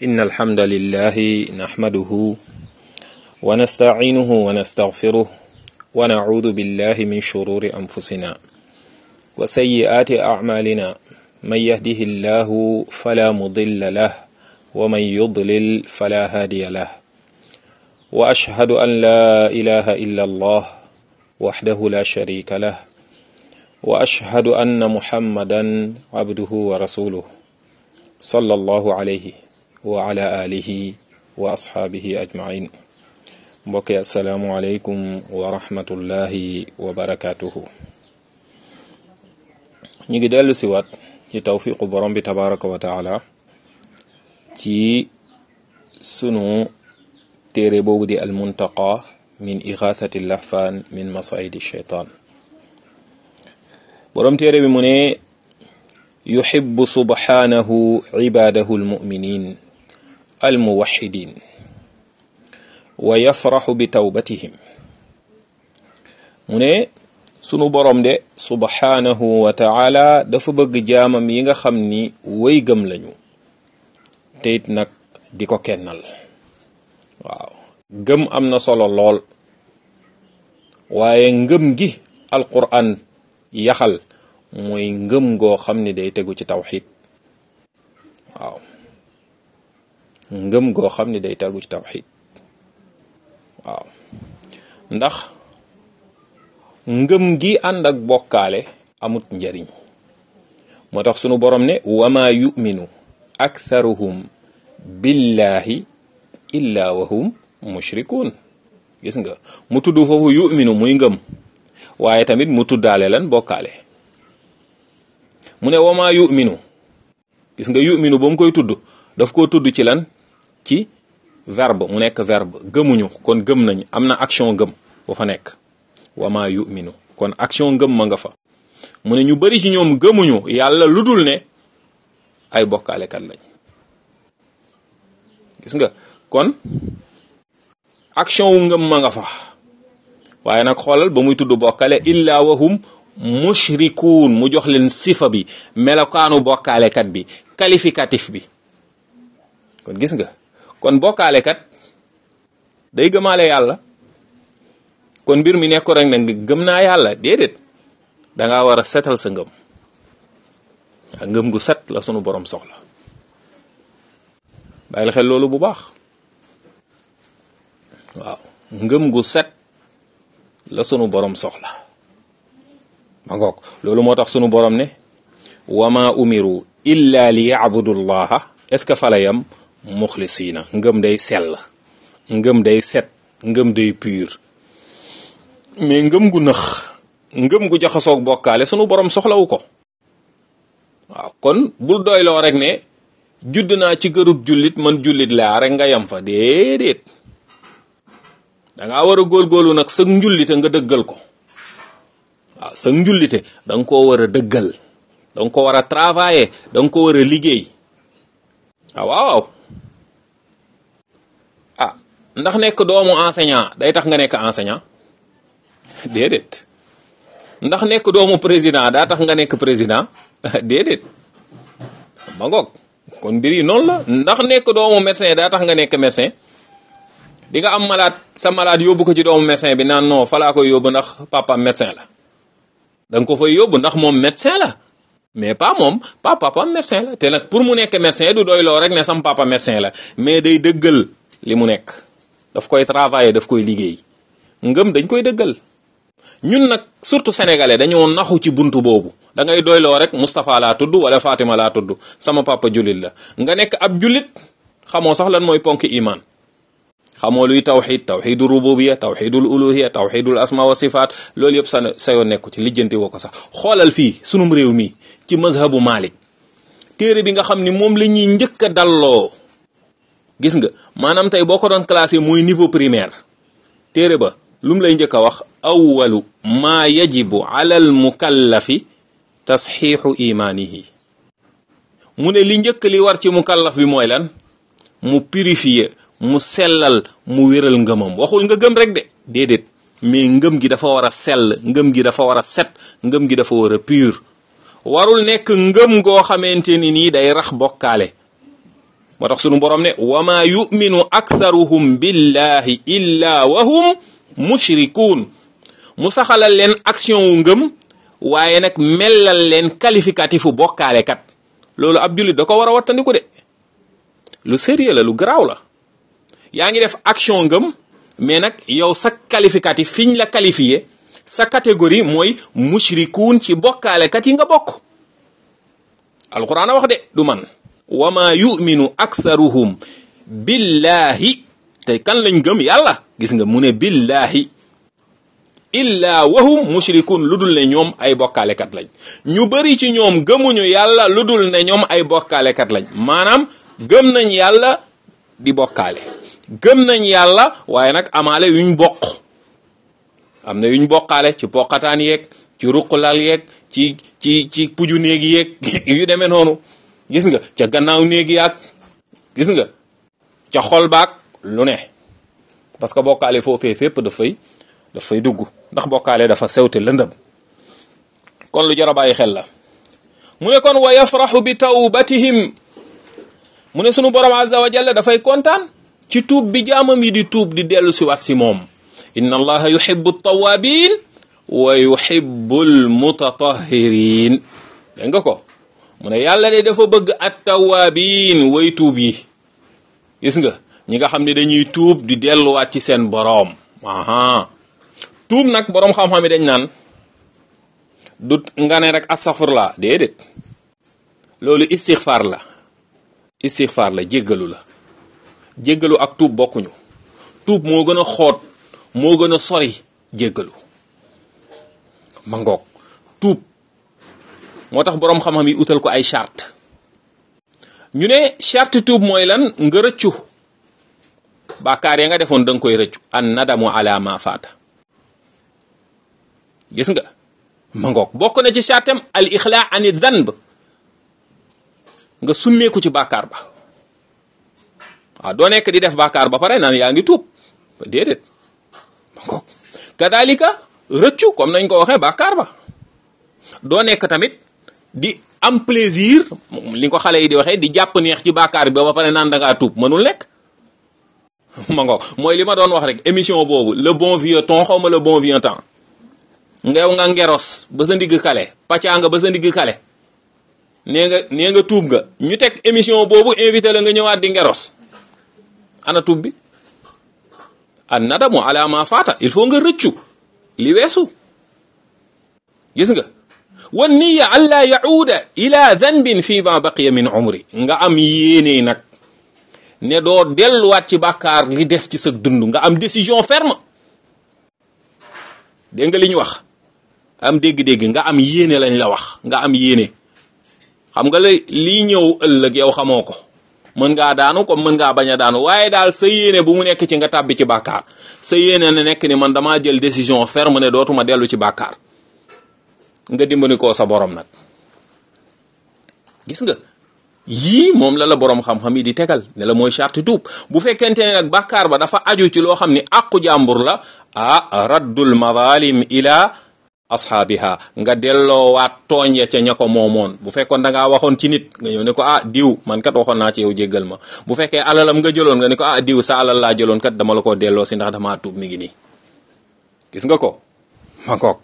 إن الحمد لله نحمده ونستعينه ونستغفره ونعوذ بالله من شرور أنفسنا وسيئات أعمالنا من يهده الله فلا مضل له ومن يضلل فلا هادي له وأشهد أن لا إله إلا الله وحده لا شريك له وأشهد أن محمدا عبده ورسوله صلى الله عليه وعلى آله وأصحابه أجمعين mbokki asalaamualeykum wa rahmatullahi wa barakaatuhu ñu ngi dellu si waat ci tawfiqu borom bi tabaraka wa taala ci sunu téere boobu di almuntaqa min ixaathati lahfaan min masaidi sheytaan borom téere bi mu ne yuhibbu subhanahu cibaadahu almuminin almuwaxidin wa yafraxu bi tawbatihim mu ne sunu borom de subhanahu wa taala dafa bëgg jaamam yi nga xam ni way gëm lañu te it nag di ko kennal waaw gëm am na solo lool waaye ngëm gi alquran yaxal mooy ngëm goo xam ni day tegu ci tawxid waaw ngëm goo xam ni day tegu ci tawxid waaw ndax ngëm gi ànd ak bokkaale amut njariñ moo tax sunu borom ne wama yuminu aktharuhum billahi illa wahum mushrikun gis nga mu tudd foofu yuminu muy ngëm waaye tamit mu tuddaale lan bokkaale mu ne wama yuminu gis nga yuminu ba mu koy tudd daf koo tudd ci lan ci verbe mu nekk verbe gëmuñu kon gëm nañ am na action gëm bu fa nekk wama yuminu kon action gëm ma nga fa mu ne ñu bari ci ñoom gëmuñu yàlla lu dul ne ay bokkaalekat lañ gis nga kon action wu ngëm ma nga fa waaye nag xoolal ba muy tudd bokkale illa wahum mushrikuun mu jox leen sifa bi melokaanu bokkaalekat bi qualificatif bi kon gis nga kon bokkaale kat day gëmaale yàlla kon mbir mi nekko rek nag gëm naa yàlla déedéet da ngaa war a setal sa ngëm a ngëm gu set la sunu borom soxla bàyyil xel loolu bu baax waaw ngëm gu set la sunu borom soxla ma ngoog loolu moo tax sunu borom ne wama umiru illa li yabudu llaha est-ce que fala yam muxlisiina ngëm day sell ngëm day set ngëm day pur mais ngëm gu nëx ngëm gu jaxasoog bokkaale sunu borom soxlawu ko waaw kon bul doyloo rek ne judd naa ci kërub jullit man jullit laa rek nga yam fa déedéet dangaa war a góorgóorlu nag sëg njullite nga dëggal ko waaw sëg njullite da nga koo war a dëggal da nga ko war a travailler da nga ko war a liggéey waaw waaw ndax nekk doomu enseignant day tax nga nekk enseignant déedéet ndax nekk doomu président daa tax nga nekk président déedéet ma ngoog kon mbir yi noonu la ndax nekk doomu médecin daa tax nga nekk médecin di nga am malade sa malade yóbbu ko ci doomu médecin bi naan non falaa koy yóbbu ndax papa médecin la da nga ko fay yóbbu ndax moom médecin la mais pas moom pas papa médecin la te nag pour mu nekk médecin du doy loo rek ne sam papa médecin la mais day dëggal li mu nekk daf koy travailler daf koy liggéey ngëm dañ koy dëggal ñun nag surtout sénégalais dañoo naxu ci buntu boobu da ngay doyloo rek Moustapha laa tudd wala Fatima laa tudd sama papa jullit la nga nekk ab jullit xamoo sax lan mooy ponk iman xamoo luy tawxid tawxidul rububiya tawxidul uluhiya tawxidul asma wa sifaat loolu yëpp sa sa yoo nekku ci lijjanti woo ko sax xoolal fii sunum réew mi ci mazhabu Malik téere bi nga xam ni moom la ñuy njëkk a dalloo gis nga maanaam tey boo ko doon classé mooy niveau primaire téere ba lu mu lay njëkk a wax awalu maa yajibu ala al mukallafi tasxiixu imaanihi mu ne li njëkk li war ci mukallaf bi mooy lan mu purifier mu sellal mu wéral ngëmam waxul nga gëm rek de déedéet mais ngëm gi dafa war a sell ngëm gi dafa war a set ngëm gi dafa war a pur warul nekk ngëm goo xamante ni nii day rax bokkaale moo tax sunu borom ne wa ma yuminu aktharuhum billahi illa wa hum mushrikuun mu saxalal leen action wu ngëm waaye nag mellal leen qualificatifu bokkaale kat loolu ab jullit da ko war a wattandiku de lu sérieux la lu garaaw la yaa ngi def action ngëm mais nag yow sa qualificatif fiñ la qualifié sa catégorie mooy mushrikuun ci bokkaale kat yi nga bokk alquran a wax de du man wa ma yuminu aktharuhum billahi tey kan lañ gëm yàlla gis nga mu ne billahi illa wahum mushrikun lu dul ne ñoom ay bokkaalekat lañ ñu bari ci ñoom gëmuñu yàlla lu dul ne ñoom ay bokkaalekat lañ maanaam gëm nañ yàlla di bokkaale gëm nañ yàlla waaye nag amaale yuñ bokk am na yuñ bokkaale ci poqataan yeeg ci ruqulal yeeg ci ci ci puju néeg yeeg yu demee noonu gis nga ca gannaaw néeg yaag gis nga ca xol baag lu ne parce que bokkaale foofee fépp dafay dafay dugg ndax bokkaale dafa sewte lëndëm kon lu jar a bàyyi xel la mu ne kon wa yafraxu bi tawbatihim mu ne sunu borom azza wa jalla dafay kontaan ci tuub bi jaamam yi di tuub di dellu si wat si moom inna allaha yuhibbu tawabin wa yuhibbu almutatahirin dégg nga ko mu ne yàlla de dafa bëgg at tawabin way tuub yi gis nga ñi nga xam ne dañuy tuub di delluwaat ci seen boroom aha tuub nag boroom xam-xam yi dañ naan du nga ne rek astafurla déedéet loolu istixfaar la istixfaar la jéggalu la jéggalu ak tuub bokkuñu tuub moo gën a xoot moo gën a sori jéggalu ma ngoog tuub moo tax boroom xam-xam yi utal ko ay charte ñu ne charte tuub mooy lan nga rëccu bàkkaar ya nga defoon da nga koy rëccu an nadamu ala ma faata gis nga ma ngoog bokk na ci chartem al ixlaa ani danb nga summeeku ci bàkkaar ba waaw doo nekk di def bàkkaar ba pare naan yaa ngi tuub déedéet ma ngoog kadalika rëccu comme nañ ko waxee bàkkaar ba doo nekk tamit di am plaisir li ko xale yi di waxee di jàpp neex ci bàkkaar bi ba pare naan da ngaa tuub mënul nekk ma ngoog mooy li ma doon wax rek émission boobu le bon vieux temps xaw ma le bon vieux temps ngeew nga ngeros ba sa ndigg kale pàccaa nga ba sa ndigg kale nee nga nee nga tuub nga ñu teg émission boobu invité la nga ñëwaat di ngeros ana tuub bi an nadamu ala ma faata il faut nga rëccu li weesu gis nga wan niya alla yauda ila danbin fi ma baqiya min umri nga am yéene nag ne doo delluwaat ci bàkkaar li des ci sa dund nga am décision ferme dégg nga li ñu wax am dégg-dégg nga am yéene lañ la wax nga am yéene xam nga la lii ñëw ëllëg yow xamoo ko mën ngaa daanu comme mën ngaa bañ a daanu waaye daal sa yéene bu mu nekk ci nga tàbbi ci bàkkaar sa yéene ne nekk ni man damaa jël décision ferme ne dootuma dellu ci bàkkaar nga dimbali ko sa borom nag gis nga yii moom la la borom xam-xam yi di tegal ne la mooy charte tuub bu fekkente ne nag bàkkaar ba dafa aju ci loo xam ni àqu jàmbur la ah raddul madalim ila ashaabiha nga delloowaat tooñ ya ca ña ko moomoon bu fekkoon da ngaa waxoon ci nit nga ñëw ne ko ah diw man kat waxoon naa ci yow jéggal ma bu fekkee alalam nga jëloon nga ne ko ah diw sa alal laa jëloon kat dama la ko delloo si ndax damaa tuub mi ngi nii gis nga ko ma kook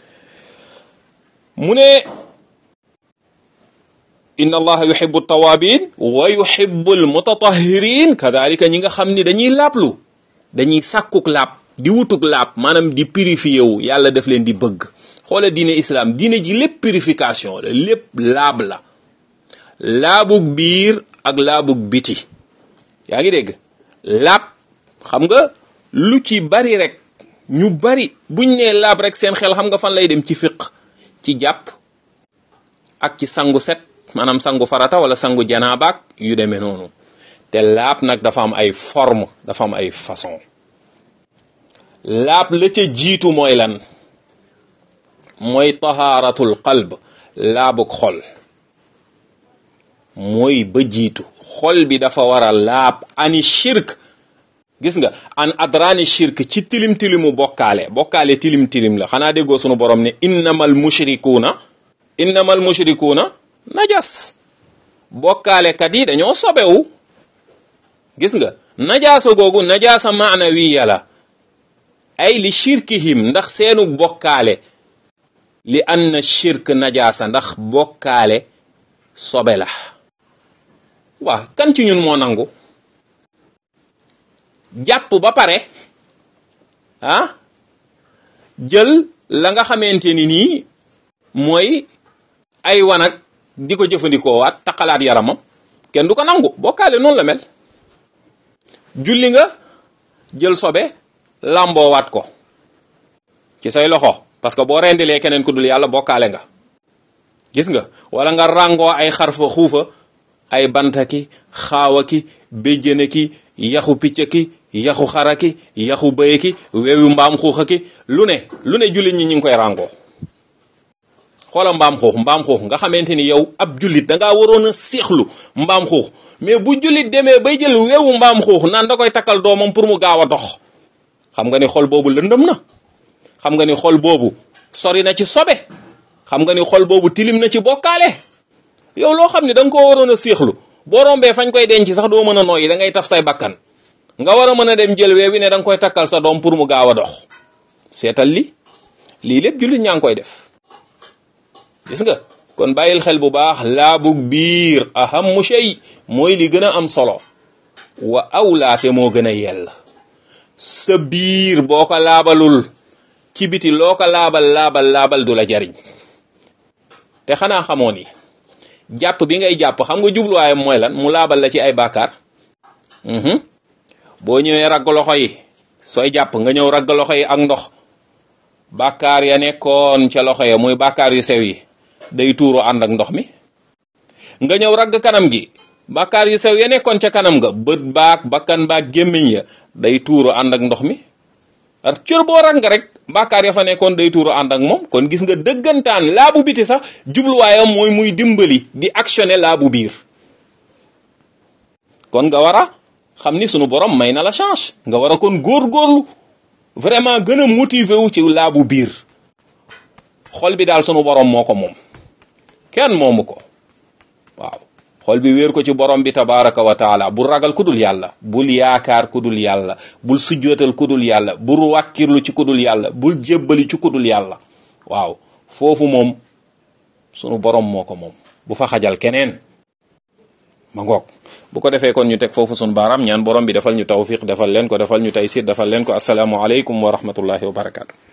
mu ne inna allaha yuhibbu tawabin wa yuhibbu almutatahirin kadalika ñi nga xam ni dañuy laablu dañuy sàkkuk laab di wutuk laab maanaam di purifié wu yàlla daf leen di bëgg xoole diine islam diine ji lépp purification la lépp laab la laabug biir ak laabug biti yaa ngi dégg laab xam nga lu ci bari rek ñu bari buñ nee laab rek seen xel xam nga fan lay dem ci fiq ci jàpp ak ci sangu set maanaam sangu farata wala sangu janaabaak yu demee noonu te laab nag dafa am ay forme dafa am ay façon laab la ca jiitu mooy lan mooy tahaaratul qalb laabug xol mooy ba jiitu xol bi dafa war a laab ani shirk gis nga an adrani shirk ci tilim tilimu bokkaale bokkaale tilim tilim la xanaa déggoo sunu borom ne innamal mushrikuuna innamal mushrikuuna najas bokkaalekat yi dañoo sobewu gis nga najaasa googu najaasa maanawiya la ay li shirkihim ndax seenu bokkaale li anna shirk najaasa ndax bokkaale sobe la waa kan ci ñun moo nangu jàpp ba pare ah jël la nga xamante ni nii mooy ay wanag di ko jëfandikoo waat taqalaat yaramam kenn du ko nangu bokkaale noonu la mel julli nga jël sobe làmboowaat ko ci say loxo parce que boo rendilee keneen ku dul yàlla bokkaale nga gis nga wala nga ràngoo ay xarfa xuufa ay bantaki xaawaki béjjënaki yaxu piccaki yaxu xaraki yaxu bëyaki weewu mbaam xuuxaki lu ne lu ne jullit ñi ñu ngi koy ràngoo xoola mbaam xuux mbaam xuux nga xamante ni yow ab jullit da ngaa waroon a seexlu mbaam xuux mais bu jullit demee bay jël weewu mbaam xuux naan da koy takkal doomam pour mu gaaw a dox xam nga ni xol boobu lëndëm na xam nga ni xol boobu sori na ci sobe xam nga ni xol boobu tilim na ci bokkaale yow loo xam ne da nga koo waroon a seexlu boo rombee fañ koy denc sax doo mën a nooyi da ngay taf say bakkan nga war a mën a dem jël wee wi ne da nga koy takkal sa doom pour mu gaaw a dox seetal li lii lépp jullit ñaa ngi koy def gis nga kon bàyyil xel bu baax laabug biir ahamu shay mooy li gën a am solo wa awlaate moo gën a yell sa biir boo ko laabalul ci biti loo ko laabal laabal laabal du la jariñ te xanaa xamoo ni jàpp bi ngay jàpp xam nga jubluwaayam mooy lan mu laabal la ci ay bàkkaar boo ñëwee ragg loxo yi sooy jàpp nga ñëw ragg loxo yi ak ndox bàkkaar ya nekkoon ca loxo ya muy bàkkaar yu sew yi day tuuru ànd ak ndox mi nga ñëw ragg kanam gi bàkkaar yu sew ya nekkoon ca kanam nga bët baak bakkan baak gémmiñ ya day tuuru ànd ak ndox mi ar cër boo rag nga rek bàkkaar ya fa nekkoon day tuuru ànd ak moom kon gis nga dëggantaan laabu biti sax jubluwaayam mooy muy dimbali di actionner laabu biir kon nga war a xam ni sunu borom may na la chance nga war a kon góor-góorlu vraiment gën a motiver wu ci laabu biir xol bi daal sunu borom moo ko moom kenn moomu ko waaw xol bi wéer ko ci borom bi tabaraka wa taala bul ragal ku dul yàlla bul yaakaar ku dul yàlla bul sujjootal ku dul yàlla bul wàkkirlu ci ku dul yàlla bul jébbali ci ku dul yàlla waaw foofu moom sunu borom moo ko moom bu fa xajal keneen ma ngoog bu ko defee kon ñu teg foofu sunu baaraam ñaan borom bi defal ñu tawfiq defal leen ko defal ñu taysir defal leen ko asalaamu aleykum wa rahmatullahi wa barakaatu